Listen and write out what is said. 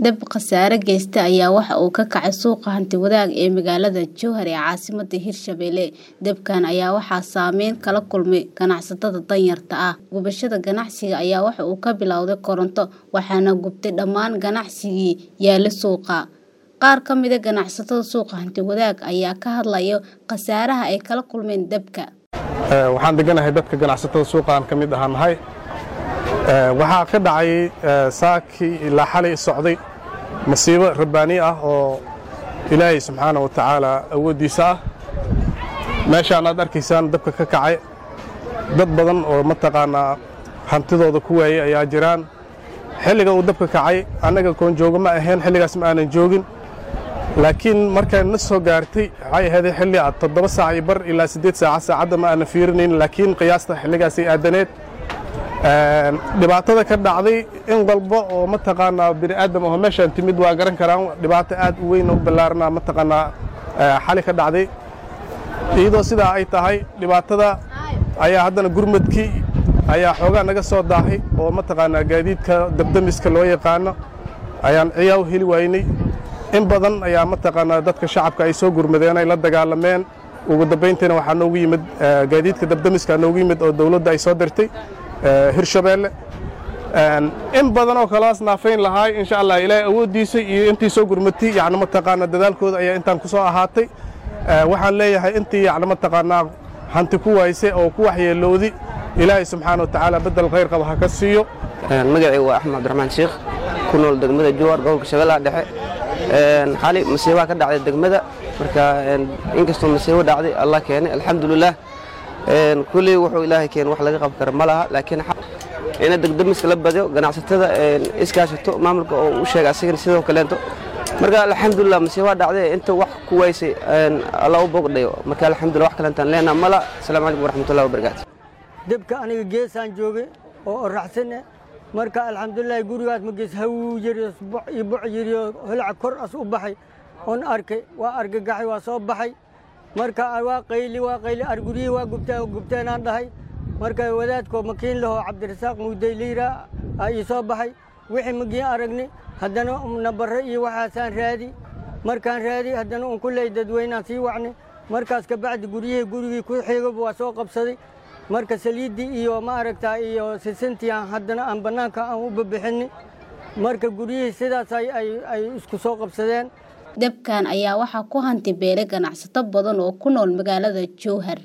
Dab khasaare geysta ayaa waxa uu ka kacay suuqa hanti-wadaag ee magaalada Jowhar ee caasimadda Hirshabelle. Dabkan ayaa waxaa saameyn kala kulmay ganacsatada danyarta ah. Gubashada ganacsiga ayaa waxa uu ka bilowday koronto waxaana gubtay dhammaan ganacsigii yaala suuqa. Qaar ka mid ah ganacsatada suuqa hanti-wadaag ayaa ka hadlaya khasaaraha ay kala kulmeen dabka. waxaan deganahay dadka ganacsatada suuqa aan ka mid ahaanahay waxaa ka dhacay saakii ilaa xalay socday masiibo rabbaani ah oo ilaahay subxaana wa tacaala awooddiisa ah meeshaan aad arkaysaan dabka ka kacay dad badan oo mataqaanaa hantidooda ku waayey ayaa jiraan xilliga uu dabka kacay annaga koon jooga ma ahayn xilligaas ma aanan joogin laakiin markay na soo gaartay waxay ahayd xilli aad toddoba saac iyo bar ilaa siddeed saaca saacadda ma aanan fiirinayn laakiin qiyaasta xilligaasay aadaneed dhibaatada ka dhacday in walba oo mataqaanaa bini aadam oo meeshaan timid waa garan karaan dhibaato aad u weyn oo ballaarana mataqaanaa xali ka dhacday iyadoo sidaa ay tahay dhibaatada ayaa haddana gurmadkii ayaa xoogaa naga soo daahay oo mataqaanaa gaadiidka dabdamiska loo yaqaano ayaan ciyaa u heli waynay in badan ayaa mataqaanaa dadka shacabka ay soo gurmadeen ay la dagaalameen ugu dambayntiina waxaa noogu yimid gaadiidka dabdamiska noogu yimid oo dowladda ay soo dirtay hirshabeelle in badan oo kalaas naafayn lahaay insha allah ilaahay awooddiisa iyo intii soo gurmatay yacni mataqaanaa dadaalkooda ayaa intaan ku soo ahaatay waxaan leeyahay intii yacni mataqaanaa hanti ku waayse oo ku waxyeelowdi ilaahay subxaana wa tacaala beddel khayr qaba ha ka siiyo magacaygu waa axmed cabdiraxmaan sheekh ku nool degmada jowhar gobolka shabeellaha dhexe xali masiibaa ka dhacday degmada marka inkastoo masiibo dhacday allah keenay alxamdulilah kulley wuxuu ilaahay keen wax laga qaban kara ma laha laakiin ina degdemiska la badiyo ganacsatada iskaashato maamulka oo u sheega asigana sidoo kaleento marka alxamdulilah masiibaa dhacday inta wax ku waysay alla u bogdhayo marka alxamdulilah wax kalentaan leenaa mala asalaamu calaykum waraxmatullahi wabarakaatu debka aniga geesaan joogay oo oraxsane marka alxamdulilah gurigaas magees hawuu yiri iyo buc yiriyo holaca kor as u baxay oon arkay waa argagaxay waa soo baxay marka waa qayli waa qayli arguryihii waa gubteen gubteenaan dhahay marka wadaadkoo makiin lahoo cabdirasaaq muudey liira aa ii soo baxay wixii magiin aragni haddana nabare iyo waxaasaan raadi markaan raadi haddana un kulley dadweynaan sii wacni markaas kabacdi guryihii gurigii ku xigaba waa soo qabsaday marka saliiddii iyo ma aragtaa iyo sisintii aan haddana aan bannaanka aan u babixini marka guryihii sidaas ay isku soo qabsadeen dabkan ayaa waxaa ku hanti beelay ganacsato badan oo ku nool magaalada jowhar